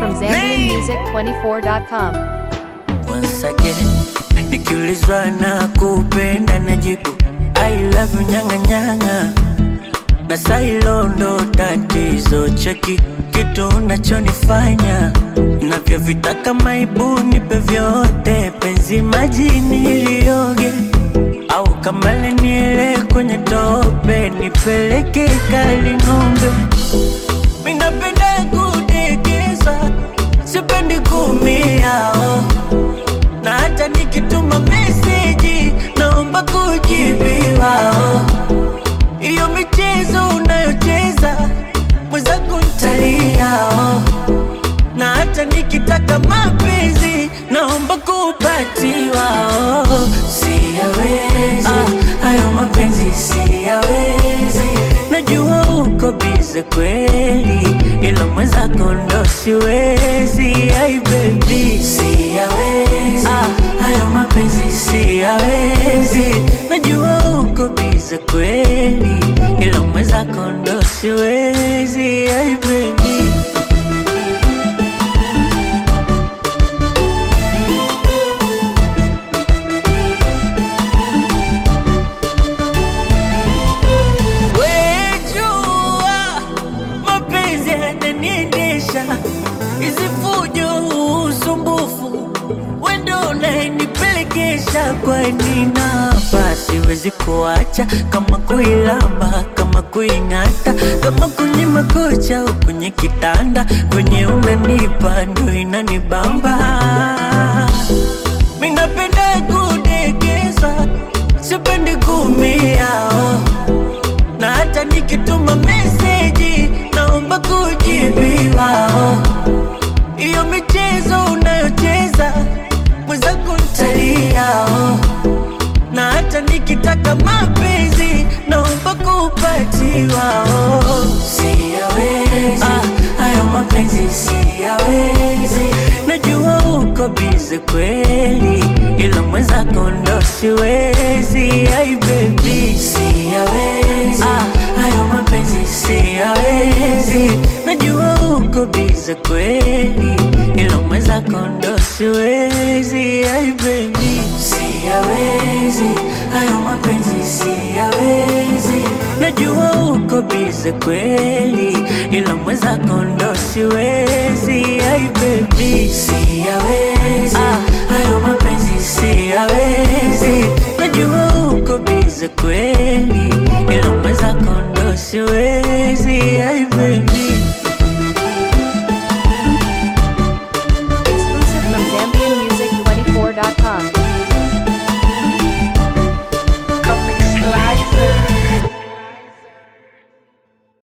from ZambianMusic24.com. Once again, nikiulizwa na kupenda najibu I love you nyanga nyanga, na sailo ndo tatizo. Cheki kitu unachonifanya navyovitaka, maibu nipe vyote, penzi majini ilioge au kamale niele kwenye tope, nipeleke kali ng'ombe. Minapenda kudekeza, sipendi kumia oh. Na hata nikituma meseji naomba kujibiwa oh. Iyo michezo unayocheza mwenzangu ntalia oh. Na hata nikitaka mapenzi naomba kupatiwa oh. Siyawezi ah, hayo mapenzi siyawezi Najua uko bize kweli, ila mwenzako ndo siwezi. Ai baby, siyawezi ah, hayo mapenzi siyawezi. Najua uko bize kweli, ila mwenzako ndo siwezi. Ai baby Wejua mapenzi yananiendesha, hizi fujo, usumbufu, wendo unayenipelekesha. Kwani napa siwezi kuacha, kama kuilamba, kama kuing'ata, kama kwenye makocha au kwenye kitanda, kwenye unanipa ndo inanibamba. Minapenda kudekeza, sipendi kumia oh na hata nikituma meseji naomba kujibiwa. oh. Iyo michezo unayocheza mwenzangu ntalia. oh. Na hata nikitaka mapenzi naomba kupatiwa. oh. Siyawezi ah, hayo mapenzi siyawezi. Najua uko bize kweli, ila mwenzako ndo siwezi. Ai baby, siyawezi ah, hayo mapenzi siyawezi. Najua uko bize kweli, ila mwenzako ndo siwezi. Ai baby, siyawezi hayo mapenzi siyawezi. Najua uko bize kweli, ila mwenzako ndo siwezi. Ai baby, siyawezi ah, hayo mapenzi siyawezi. Najua uko bize kweli, ila mwenzako ndo siwezi.